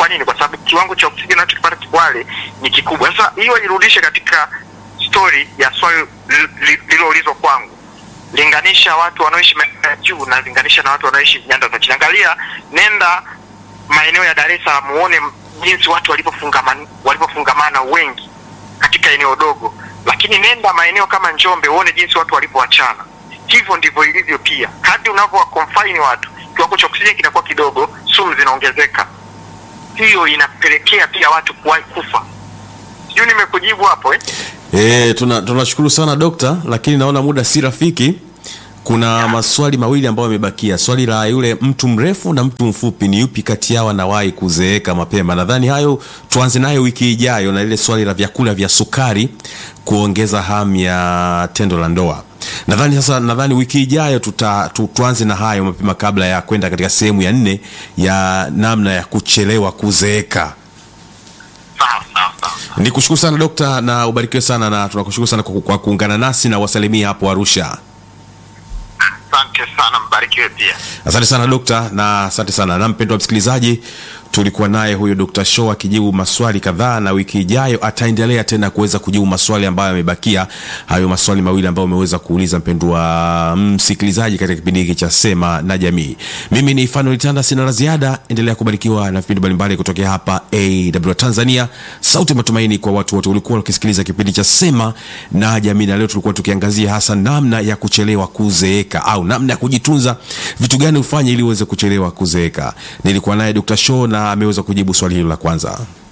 Kwa nini? Kwa sababu kiwango cha oksijeni unachokipata Kwale ni kikubwa. Sasa hiyo nirudishe katika story ya swali li- li- lililoulizwa kwangu, linganisha watu wanaoishi maeneo ya juu na linganisha na watu wanaoishi nyanda za chini. Angalia, nenda maeneo ya Dar es Salaam uone jinsi watu walivyofungamana walivyofungamana wengi katika eneo dogo, lakini nenda maeneo kama Njombe uone jinsi watu walivyoachana. Hivyo ndivyo ilivyo pia, kadri unavyowa confine watu, kiwango cha oksijeni kinakuwa kidogo, sumu zinaongezeka. Hiyo inapelekea pia watu kuwahi kufa. Sijui nimekujibu hapo eh? E, tuna tunashukuru sana dokta, lakini naona muda si rafiki. Kuna maswali mawili ambayo yamebakia. Swali la yule mtu mrefu na mtu mfupi, ni yupi kati yao anawahi kuzeeka mapema? Nadhani hayo tuanze nayo wiki ijayo, na lile swali la vyakula vya sukari kuongeza hamu ya tendo la ndoa. Nadhani sasa, nadhani wiki ijayo tuta, tu, tuanze na hayo mapema kabla ya kwenda katika sehemu ya nne ya namna ya kuchelewa kuzeeka. Sawa sawa sawa. Ni kushukuru sana dokta, na ubarikiwe sana, na tunakushukuru sana kwa, kwa kuungana nasi na wasalimia hapo Arusha. Asante sana, mbarikiwe pia. Asante sana dokta, na asante sana na mpendwa msikilizaji, tulikuwa naye huyo Dr. Show akijibu maswali kadhaa, na wiki ijayo ataendelea tena kuweza kujibu maswali ambayo yamebakia, hayo maswali mawili ambayo umeweza kuuliza mpendwa msikilizaji katika kipindi hiki cha Sema na Jamii. Mimi ni Fanuel Tanda, sina la ziada. Endelea kubarikiwa na vipindi mbalimbali kutokea hapa AW Tanzania, sauti ya matumaini kwa watu wote. Ulikuwa ukisikiliza kipindi cha Sema na Jamii, na leo tulikuwa tukiangazia hasa namna ya kuchelewa kuzeeka au namna ya kujitunza, vitu gani ufanye ili uweze kuchelewa kuzeeka. Nilikuwa naye Dr. Show na ameweza kujibu swali hilo la kwanza.